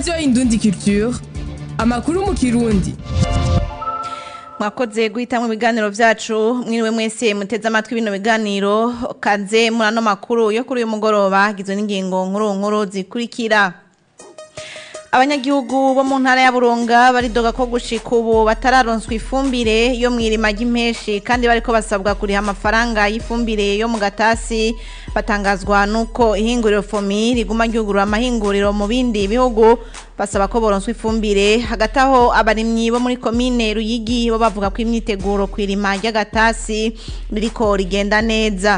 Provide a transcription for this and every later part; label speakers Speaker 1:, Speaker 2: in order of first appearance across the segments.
Speaker 1: radiyo indundi culture amakuru mu kirundi
Speaker 2: mwakoze guhitamwo ibiganiro vyacu mwiriwe mwese muteze amatwi bino biganiro kaze muri ano makuru yo kuri uyu mugoroba gizwe n'ingingo nkuru nkuru zikurikira abanyagihugu bo mu ntara ya burunga baridoga ko gushika ubu batararonswa ifumbire yo mw'irima ry'impeshi kandi bariko basabwa kuriha amafaranga y'ifumbire yo mu gatasi batangazwa nuko ihinguriro fomi riguma ryugurura amahinguriro mu bindi bihugu basaba ko boronswa ifumbire hagati aho abarimyi bo muri komine ruyigi bo bavuga ko imyiteguro kw'irima ry'agatasi ririko rigenda neza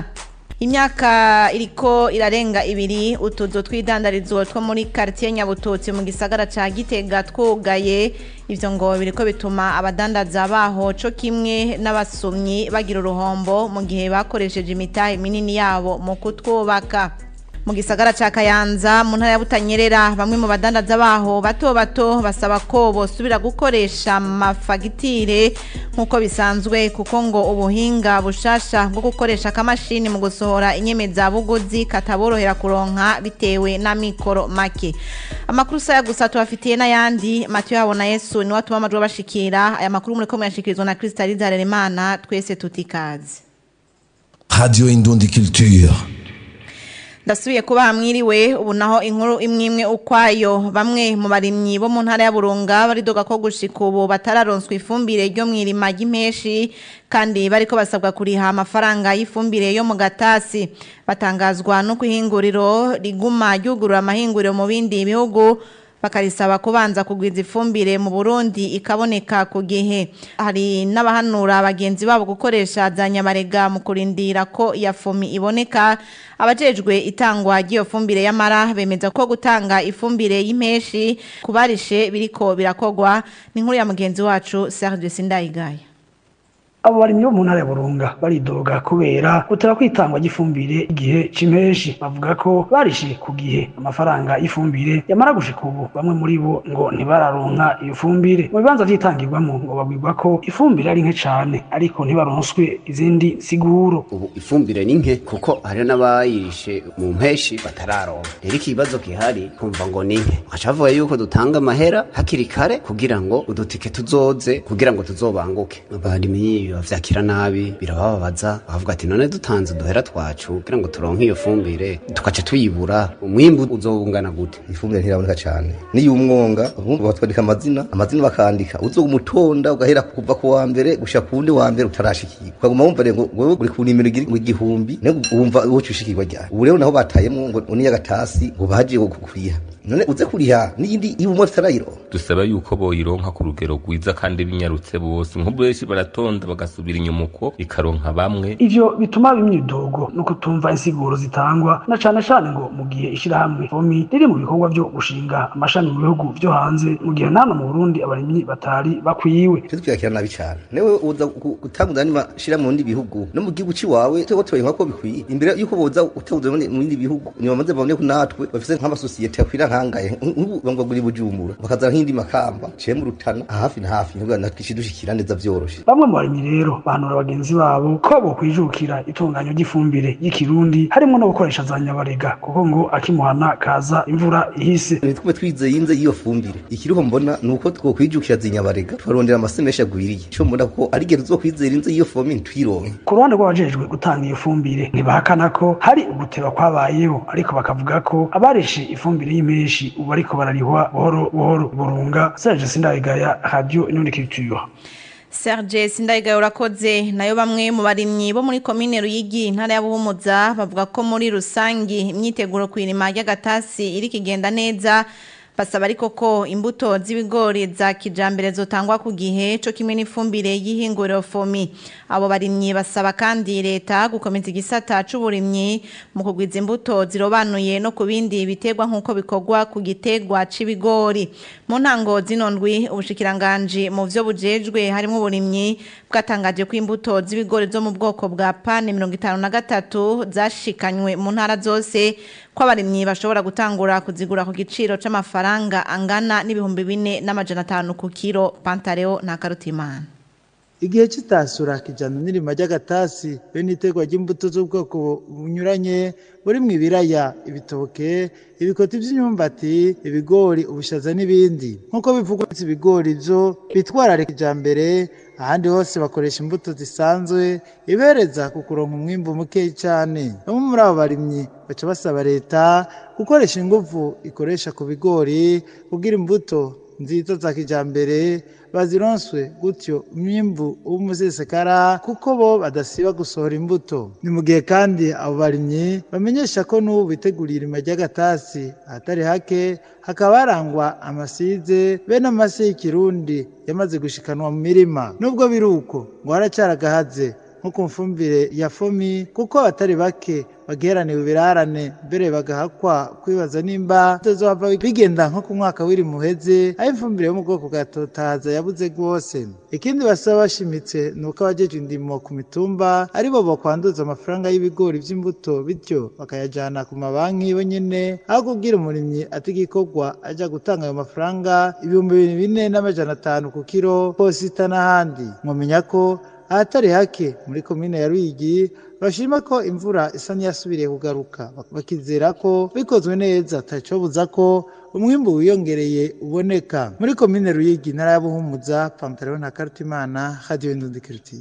Speaker 2: imyaka iriko irarenga ibiri utuzu tw'idandarizo two muri quartier nyabututsi mu gisagara ca gitega twugaye ivyo ngo biriko bituma abadandaza baho co kimwe n'abasumyi bagira uruhombo mu gihe bakoresheje imitahe minini yabo mu kutwubaka mu gisagara ca kayanza mu ntara ya butanyerera bamwe mu badandaza baho bato bato basaba ko bosubira gukoresha amafagitire nk'uko bisanzwe kuko ngo ubuhinga bushasha bwo gukoresha akamashini mu gusohora inyemezabuguzi kataborohera kuronka bitewe n'amikoro make amakuru saya gusa tubafitiye n'ayandi matiyo yabo na yesu niwe atuma amajwi bashikira aya makuru muriko muyashikirizwa na kristalize harerimana twese tutikaze
Speaker 3: Radio Indundi Culture.
Speaker 2: ndasubiye kuba mwiriwe ubu naho inkuru imwe imwe ukwayo bamwe mu barimyi bo mu ntara ya burunga baridoga ko gushika ubu batararonswa ifumbire ryo mw'irima ry'impeshi kandi bariko basabwa kuriha amafaranga y'ifumbire yo mu gatasi batangazwa no kwihinguriro riguma ryugurura amahinguriro mu bindi bihugu bakarisaba kubanza kugwiza ifumbire mu Burundi ikaboneka ku gihe hari n'abahanura bagenzi babo gukoresha za nyamarega mu kurindira ko iya fumi iboneka abajejwe itangwa ry'iyo fumbire y'amara bemeza ko gutanga ifumbire y'impeshi kubarishe biriko birakogwa ni inkuru ya mugenzi wacu Serge Sindayigaya
Speaker 4: abo barimyi bo mu ntara ya burunga baridoga kubera gutera kwitangwa ry'ifumbire igihe c'impeshi bavuga ko barishe ku gihe amafaranga y'ifumbire yamara gushika ubu bamwe muri bo ngo ntibararonka iyo fumbire mu bibanza vyitangirwamo ngo babwirwa ko ifumbire ari nke cane ariko ntibaronswe izindi siguro
Speaker 5: ubu ifumbire ni nke kuko hari n'abayirishe mu mpeshi batararonka rero ikibazo gihari kumva ngo ni nke baca bavuga yuko dutanga amahera hakiri kare kugira ngo udutike tuzoze kugira ngo tuzobanguke abarimyi bavyakira nabi birabababaza bavuga ati none dutanze uduhera twacu kugira ngo turonke iyo fumbire tukaca tuyibura umwimbu uzobungana gute
Speaker 6: ifumbire ntiraboneka cyane niyo umwonga bumva batwandika amazina amazina bakandika uzo umutonda ugahera kuva ku wa mbere gushika ku wundi wa mbere utarashikirwa ukaguma wumva ngo wewe uri ku nimero igihumbi niyo wumva woca ushikirwa ryari ubu rero naho batayemwo ngo niyo gatasi ngo baje kuriha none uze kuriha n'iyindi y'ubumwe tutarayiro
Speaker 7: dusaba yuko boyironka ku rugero rwiza kandi binyarutse bose nko benshi baratonda bagasubira inyuma uko ikaronka bamwe
Speaker 4: ivyo bituma imyidogo no kutumva insiguro zitangwa na cane cane ngo mu gihe ishirahamwe fomi riri mu bikorwa vyo gushinga amashami mu bihugu vyo hanze mu gihe nano mu Burundi abarimyi batari bakwiwe
Speaker 6: twe twakira nabi cane newe uza gutanguza ni mashira mu bindi bihugu no mu gihugu ciwawe twe twoye ko bikwiye imbere yuko boza utavuze mu bindi bihugu ni bamaze babone ko natwe bafise nk'amasosiyete akwira nkangaye nk'ubu bangwa bujumbura bakazana nk'indi makamba ciye mu rutana hafi na hafi nubwo natwishi dushikira neza vyoroshe
Speaker 4: bamwe mu barimyi rero bahanura bagenzi babo ko bokwijukira itunganyo ry'ifumbire y'ikirundi harimo no gukoresha za nyabarega kuko ngo akimuhana kaza imvura ihise
Speaker 6: nitwe twizeye inze y'iyo fumbire ikiriho mbona ni uko twokwijukira zinyabarega tukarondera amase menshi agwiriye ico mbona ko ari igihe tuzokwizera inze y'iyo fumbire ntwironke
Speaker 4: ku ruhande rw'abajejwe gutanga iyo fumbire ntibahakana ko hari uguteba kwabayeho ariko bakavuga ko abareshe ifumbire y'impeshi ubu ariko bararihwa buhoro buhoro burunga Serge Sindayigaya Radio Inundi Culture
Speaker 2: Serge Sindayigaya urakoze nayo bamwe mu barimyi bo muri komine Ruyigi intara ya Buhumuza bavuga ko muri rusangi imyiteguro kwirima y'agatasi iri kigenda neza basaba ariko ko imbuto z'ibigori za kijambere zotangwa ku gihe co kimwe n'ifumbire y'ihinguriro fomi abo barimyi basaba kandi leta gukomeza igisata c'uburimyi mu kugwiza imbuto zirobanuye no ku bindi biterwa nk'uko bikorwa ku gitegwa c'ibigori mu ntango zino ndwi ubushikiranganji mu vyo bujejwe harimo uburimyi bwatangaje ko imbuto z'ibigori zo mu bwoko bwa pane mirongo itanu na gatatu zashikanywe mu ntara zose ko abarimyi bashobora gutangura kuzigura ku giciro c'amafaranga angana n'ibihumbi bine n'amajana atanu ku kiro pantareo na karutimana
Speaker 8: igihe cy'itasura kijyana n'irima ry'agatasi be n'itegwa ry'imbuto z'ubwoko bunyuranye burimo ibiraya ibitoke ibikoti by'imyumbati ibigori ubushaza n'ibindi nk'uko bivugwa ibigori byo bitwararika kijyambere ahandi hose bakoresha imbuto zisanzwe ibereza ku kuronka umwimbu muke cyane bamwe muri abo barimyi baca basaba leta gukoresha ingufu ikoresha ku bigori kugira imbuto nziza za kijyambere bazironswe gutyo umwimbu w'umusesekara kuko bo badasiba gusohora imbuto ni mu gihe kandi abo barimyi bamenyesha ko n'ubu biteguriye irima ry'agatasi ahatari hake hakaba harangwa amasize bene amase y'ikirundi yamaze gushikanwa mu mirima nubwo biri uko ngo haracyaragahaze nko ku mfumbire ya fomi kuko abatari bake bageraniwe ibirarane mbere bagahakwa kwibaza nimba bitazohava bigenda nko ku mwaka w'iri muheze aho ifumbire yo mu bwoko bwa totahaza yabuze rwose ikindi basaba bashimitse ni uko abajejwe indimo ku mitumba aribo bakwanduza amafaranga y'ibigori by'imbuto bityo bakayajyana ku mabanki bonyine aho kubwira umurimyi ati igikorwa ajya gutanga ayo mafaranga ibihumbi bine n'amajana atanu ku kiro posita n'ahandi mwamenya ko ahatari hake muri komine ya rwigi bashima ko imvura isa n'iyasubiriye kugaruka bakizera ko bikozwe neza atacobuza ko umwimbu wiyongereye uboneka muri komine ruyigi ntara ya buhumuza pantaro na karutimana hadiyo indundikirutiye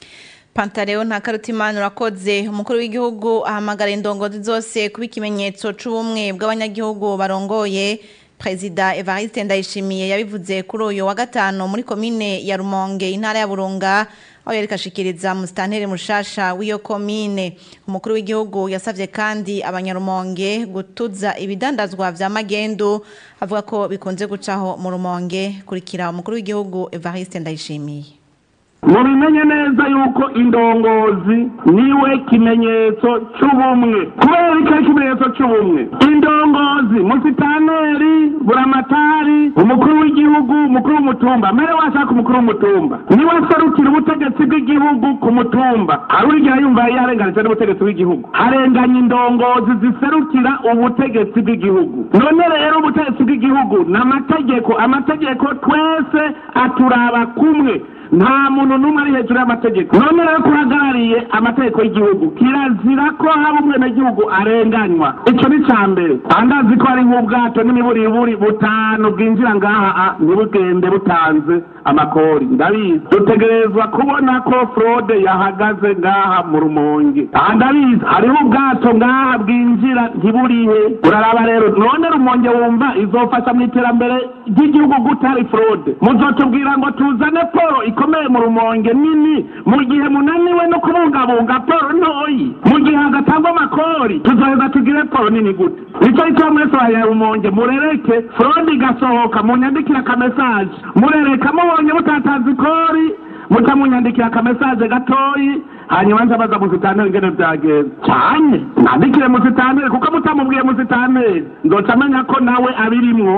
Speaker 2: pantareo nta karutimana urakoze umukuru w'igihugu ahamagara indongozi zose kuba ikimenyetso c'ubumwe bw'abanyagihugu barongoye perezida evariste ndayishimiye yabivuze kuri uyu wa gatanu muri komine ya rumonge intara ya burunga aho yari kashikiriza musitanteri mushasha w'iyo komine umukuru w'igihugu yasabye kandi abanyarumonge gutuza ibidandazwa vya magendu avuga ko bikunze gucaho mu rumonge kurikira umukuru w'igihugu evariste ndayishimiye
Speaker 9: mubimenye neza yuko indongozi niwe kimenyetso cy'ubumwe kubera icyo kimenyetso cy'ubumwe indongozi musitaneri buramatari umukuru w'igihugu umukuru w'umutumba mbere washaka umukuru w'umutumba niwe aserukira ubutegetsi bw'igihugu ku mutumba hari urigira yumva yarenganije n'ubutegetsi bw'igihugu harenganya indongozi ziserukira ubutegetsi bw'igihugu none rero ubutegetsi bw'igihugu ni amategeko amategeko twese aturaba kumwe nta muntu n'umwe ari hejuru y'amategeko none rero turahagarariye amategeko y'igihugu kirazira ko haba umwenegihugu arenganywa icyo ni cya mbere andazi ko hari nk'ubwato n'imiburiburi butanu bwinjira ngaha ntibugende butanze amakori ndabizi dutegerezwa kubona ko fraude yahagaze ngaha mu rumonge aha ndabizi hariho ubwato ngaha bwinjira ntiburihe uraraba rero none rumonge wumva izofasha mu iterambere ry'igihugu gutari fraude muzotubwira ngo tuzane poro ikomeye mu rumonge nini mu gihe munaniwe no kubungabunga poro ntoyi mu gihe hagatangwa amakori tuzoheza tugire poro nini gute nicyo icyo mwese wa rumonge murereke fraude igasohoka munyandikire akamesaje murereka mubonye mutatanze ikori muca munyandikira akamesaje gatoyi hanyuma nza baza musitaneri ingene byagenze cyane nandikire musitaneri kuko mutamubwiye musitaneri nzoca amenya ko nawe abirimwo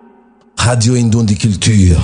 Speaker 3: Radio Indundi Culture.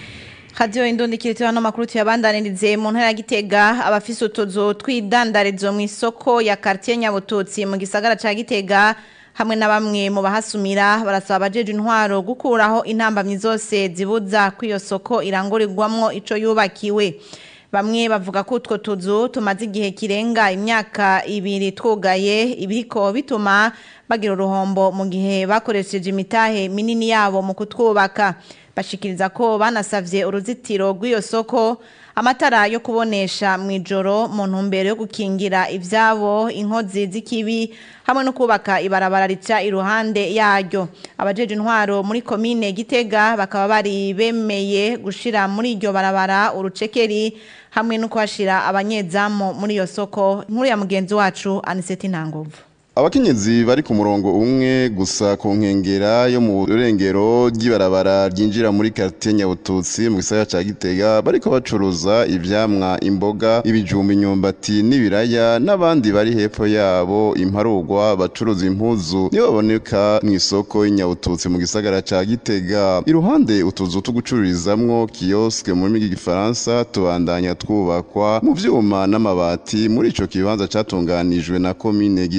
Speaker 2: Radio Indundi kiritiwa no makuru tuyabandanirize mu ntara ya Gitega abafise utuzu twidandarizo mu isoko ya quartier Nyabututsi mu gisagara ca Gitega hamwe na bamwe mu bahasumira barasaba abajeje intwaro gukuraho intambamyi zose zibuza kw'iyo soko irangurirwamwo ico yubakiwe bamwe bavuga ko utwo tuzu tumaze igihe kirenga imyaka ibiri twugaye ibiriko bituma bagira uruhombo mu gihe bakoresheje imitahe minini yabo mu kutwubaka bashikiriza ko banasavye uruzitiro rw'iyo soko amatara yo kubonesha mu ijoro mu ntumbero yo gukingira ivyabo inkozi z'ikibi hamwe no kubaka ibarabara rica iruhande yaryo abajeje intwaro muri komine Gitega bakaba bari bemeye gushira muri iryo barabara urucekeri hamwe no kuhashira abanyezamu muri iyo soko nkuru ya mugenzi wacu Aniseti Ntangovu
Speaker 10: abakenyezi bari ku murongo umwe gusa ku nkengera yo mu rurengero ry'ibarabara ryinjira muri quartier Nyabututsi mu gisagara ca Gitega bariko bacuruza ivyamwa imboga ibijumba imyumbati n'ibiraya n'abandi bari hepfo yabo imparugwa bacuruza impuzu nibo baboneka mu isoko y'Inyabututsi mu gisagara ca Gitega iruhande utuzu tugucururizamwo kioske mu rurimi rw'igifaransa tubandanya twubakwa mu vyuma n'amabati muri ico kibanza catunganijwe na komine Gitega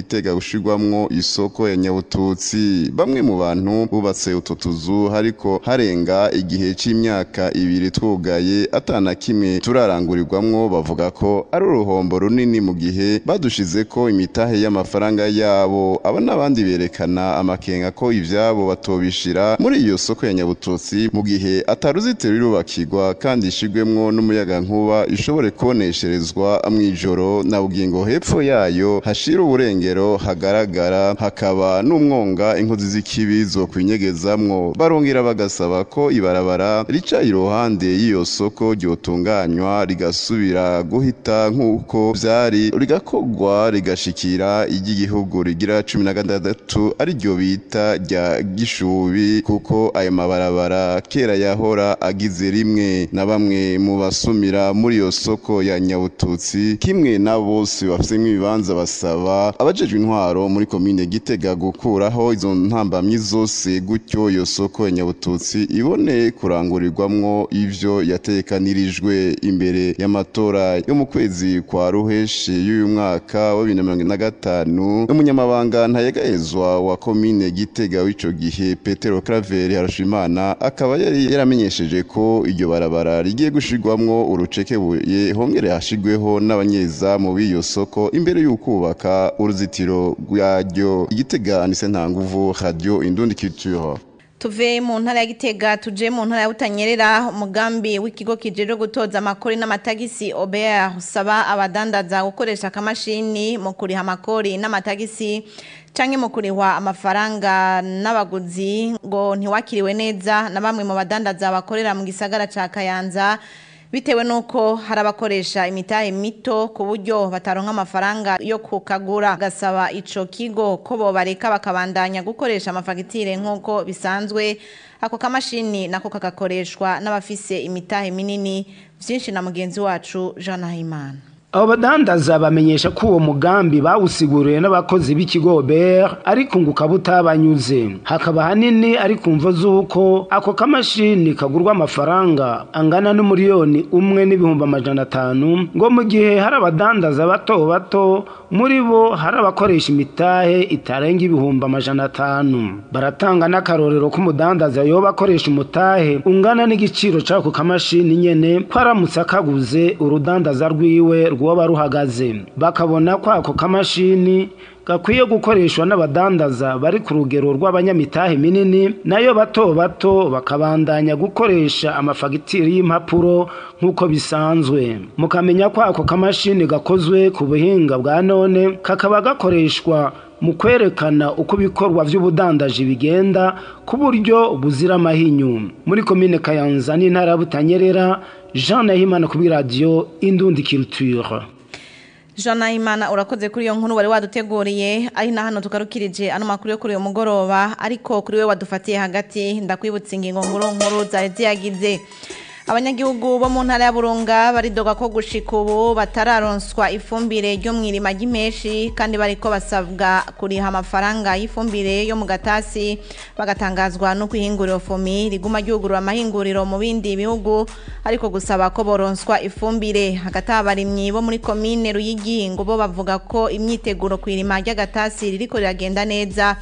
Speaker 10: gushirwamwo isoko ya nyabututsi bamwe mu bantu bubatse utwo tuzu hariko harenga igihe c'imyaka ibiri twugaye atana kimwe turarangurirwamwo bavuga ko ari uruhombo runini mu gihe badushizeko imitahe y'amafaranga yabo aba n'abandi berekana amakenga ko ivyabo batobishira muri iyo soko ya nyabututsi mu gihe ataruzitiro rirubakirwa kandi ishigwemwo n'umuyaga nkuba ishobore kubonesherezwa mw'ijoro na bugingo hepfo yayo hashira uburengero hagaragara hakaba n'umwonga inkozi z'ikibi zokwinyegezamwo barongera bagasaba ko ibarabara rica iruhande y'iyo soko ryotunganywa rigasubira guhita nk'uko vyari rigakogwa rigashikira iry'igihugu rigira cumi na gatandatu ariryo bita rya gishubi kuko ayo mabarabara kera yahora agize rimwe na bamwe mu basumira muri iyo soko ya nyabututsi kimwe na bose bafisemwo ibibanza basaba abajejwe intwaro muri komine gitega gukuraho izo ntambamyi zose gutyo iyo soko ya nyabututsi ibone kurangurirwamwo ivyo yatekanirijwe imbere y'amatora yo mu kwezi kwa ruheshi y'uyu mwaka wa bibiri na mirongo ine na gatanu umunyamabanga ntayegahezwa wa komine gitega w'ico gihe petero claver harushimana akaba yari yaramenyesheje ko iryo barabara rigiye gushirwamwo urucekebuye hongere hashigweho n'abanyezamu b'iyo soko imbere y'ukubaka uruzitiro rwaryo igitega anise ntanguvu radio indundi culture
Speaker 2: tuve mu ntara ya gitega tuje mu ntara ya butanyerera umugambi w'ikigo kijejwe gutoza amakori n'amatagisi obr usaba abadandaza gukoresha akamashini mu kuriha amakori n'amatagisi canke mu kurihwa amafaranga n'abaguzi ngo ntiwakiriwe neza na bamwe mu badandaza bakorera mu gisagara ca kayanza bitewe nuko hari abakoresha imitahe mito ku buryo bataronka amafaranga yo kukagura gasaba ico kigo ko bobareka bakabandanya gukoresha amafagitire nk'uko bisanzwe ako kamashini nako kagakoreshwa n'abafise imitahe minini vyinshi na mugenzi wacu Jean Nahimana
Speaker 11: abo badandaza bamenyesha ko uwo mugambi bawusiguriwe n'abakozi b'ikigo ber ariko ngo ukaba utabanyuze hakaba hanini ari ku mvo z'uko ako kamashini kagurwa amafaranga angana n'umuriyoni umwe n'ibihumbi amajana atanu ngo mu gihe hari abadandaza bato bato muri bo hari abakoresha imitahe itarenga ibihumbi amajana atanu baratanga n'akarorero k'umudandaza yoba akoresha umutahe ungana n'igiciro c'ako kamashini nyene ko aramutse akaguze urudandaza rwiwe rwoba ruhagaze bakabona ko ako kamashini gakwiye gukoreshwa n'abadandaza bari ku rugero rw'abanyamitahe minini nayo bato bato bakabandanya gukoresha amafagitire y'impapuro nk'uko bisanzwe mukamenya ko ako kamashini gakozwe ku buhinga bwa none kakaba gakoreshwa mu kwerekana uko ibikorwa by'ubudandaji bigenda ku buryo buzira amahinyu muri komine kayanza n'intara ya butanyerera jean nahimana kuri radiyo indundi culture
Speaker 2: Jean Nahimana urakoze kuri iyo nkuru wari waduteguriye ari na hano tugarukirije ano makuru yo kuri uyu mugoroba ariko kuri we wadufatiye hagati ndakwibutsa ingingo nkuru nkuru zari ziyagize abanyagihugu bo mu ntara ya burunga baridoga ko gushika ubu batararonswa ifumbire ryo mu irima ry'impeshi kandi bariko basabwa kuriha amafaranga y'ifumbire yo mu gatasi bagatangazwa no kwihinguriro fomi riguma ryugurura amahinguriro mu bindi bihugu ariko gusaba ko boronswa ifumbire hagati abarimyi bo muri komine ruyigi ngo bo bavuga ko imyiteguro ku irima ry'agatasi ririko riragenda neza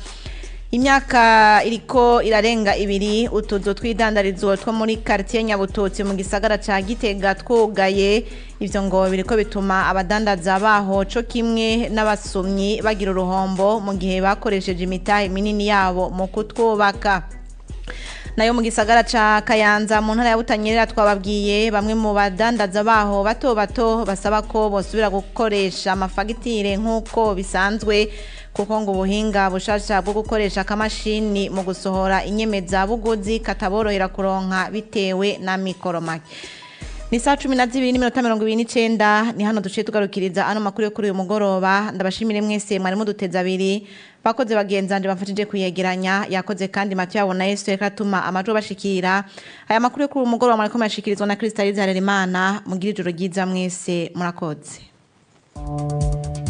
Speaker 2: imyaka iriko irarenga ibiri utuzu tw'idandarizo two muri quartier Nyabututsi mu gisagara ca Gitega twugaye ivyo ngo biriko bituma abadandaza baho co kimwe n'abasomyi bagira uruhombo mu gihe bakoresheje imitahe minini yabo mu kutwubaka nayo mu gisagara ca Kayanza mu ntara ya Butanyerera twababwiye bamwe mu badandaza baho bato bato basaba ko bosubira gukoresha amafagitire nk'uko bisanzwe kuko ngo ubuhinga bushasha bwo gukoresha akamashini mu gusohora inyemezabuguzi kataborohera kuronka bitewe na mikoro make ni saa cumi na zibiri n'iminota mirongo ibiri n'icenda ni hano duciye tugarukiriza ano makuru yo kuri uyu mugoroba ndabashimire mwese mwari muduteze abiri bakoze bagenzanje bamfashije kuyegeranya yakoze kandi matu yabo na yesu reka atuma amajwi bashikira aya makuru yo kuri uyu mugoroba mwariko murashikirizwa na kristalize harerimana mugira ijoro ryiza mwese murakoze